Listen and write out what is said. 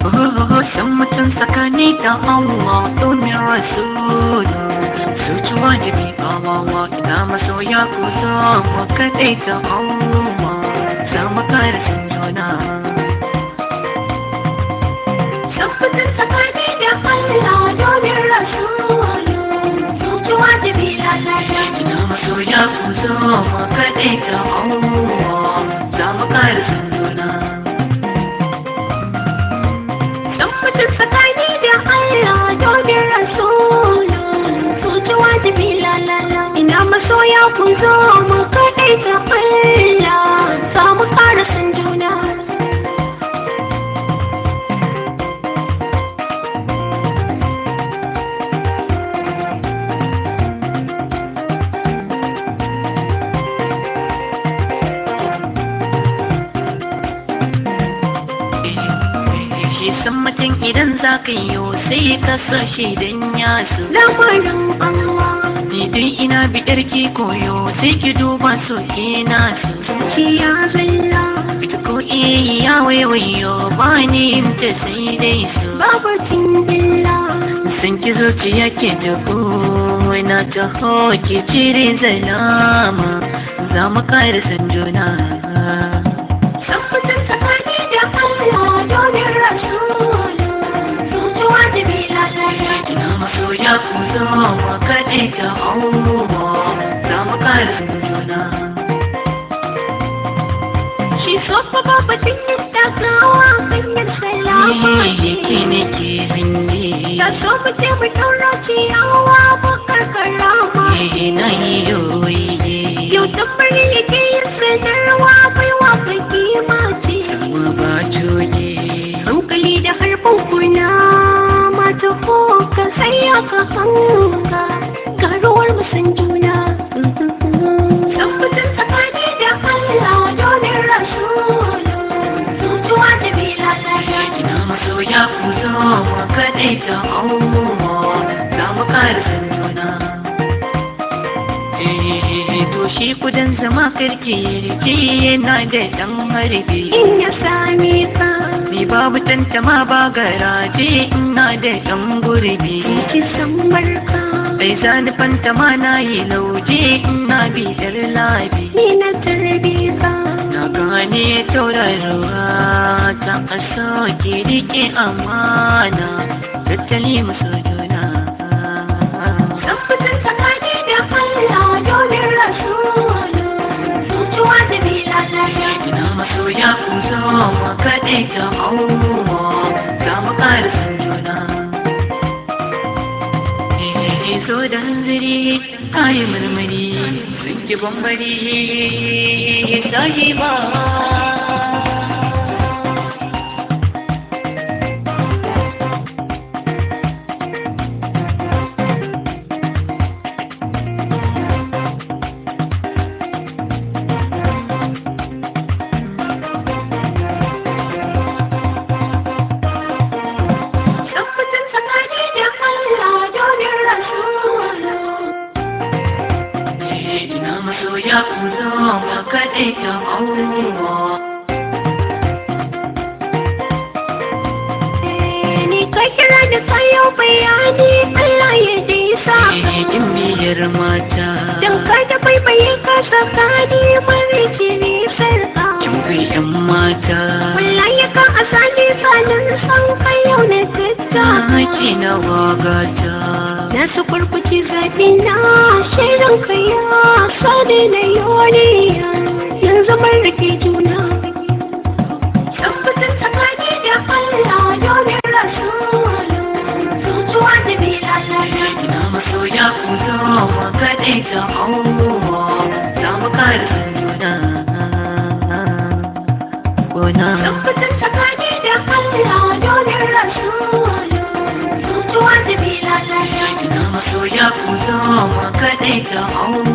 san mutum tsakani da Allah domin rasulu zuciya da bi kawawa ina masoya ku zo mu kaɗai ta Allah za mu kare sun juna San mutum tsakani da Allah domin rasulu zuciya da bi lalata ina masoya ku zo mu kaɗai ta Allah za mu kare sun juna San mutum tsakani da Allah domin rasulu zuciya da bi lalata ina masoya ku zo mu kaɗai ta Allah za mu ƙara san juna shi san mutum idan za ka yi sai ka so shi don ya so lamarin Allah ni dai ina biɗar ki koyo sai ki duba so ina so zuciya zalla ita ko iya ya waiwayo ba ni yin ta sai dai so babatin billa san ki zuciya ke da na taho ki cire zalama za mu kare san juna san mutum tsakani da Allah domin rasulu zuciya da bi lalata ina masoya ku zo mu kaɗe ta Allah za mu kare san juna shi so fa babatin yadda kawa hanyar salama Ni ke ne ke hange ta so mu ce mu ɗaura ciyawa bakar karama na yi yoyi yau tambari yake yin sanarwa baiwa ka kima ce ma ba coge hankali da harbin kuna mata ko ka tsaya ka hanga garuwar musan juna tabbatar tsakani da Allah domin rasulu zuciya da bi lalata ina masoya ku zo mu kaɗai ta Allah za mu kare san juna Eh, to shi kudan zama karki rike yana da ɗan harbi in ya same ka ni babu tantama ba garaje ina da ɗan gurbi ki san barka Bai zani fantama na yi lauje ina bidar labi ni na tarbe ka Na gane taurarwa ta ƙasa ke riƙe amana tattali musu juna. tabbatar tsakani da Allah domin rasulu zuciya da bi lalata Ina masoya ku zo mu kaɗe ta Allah za mu ƙara san juna. Eh, so da hanzari kayi murmuri sun ki bambari sahiba. tabbatar tsakani da Allah domin rasulu ina masoya ku zo mu kaɗe ta Allah. ni ka kira da kayo bayani Allah ya disa Kin biyar mata, dan ka da baibaye ka tsakani mara jini sarka kin bi ƴan mata. wallahi ka asali sanin san kai yau na tatta Maki na wagata, na su kurkuci zaɓi na shirin ka ya sani na yoriya yanzu mun rike juna tabbatar tsakani da Allah domin rasulu zuciya da bi lalata ina masoya ku zo mu kaɗe ta Allah. Za mu kare san juna. Gona, tabbatar tsakani da Allah domin rasulu zuciya da bi lalata ina masoya ku zo mu kaɗe ta Allah.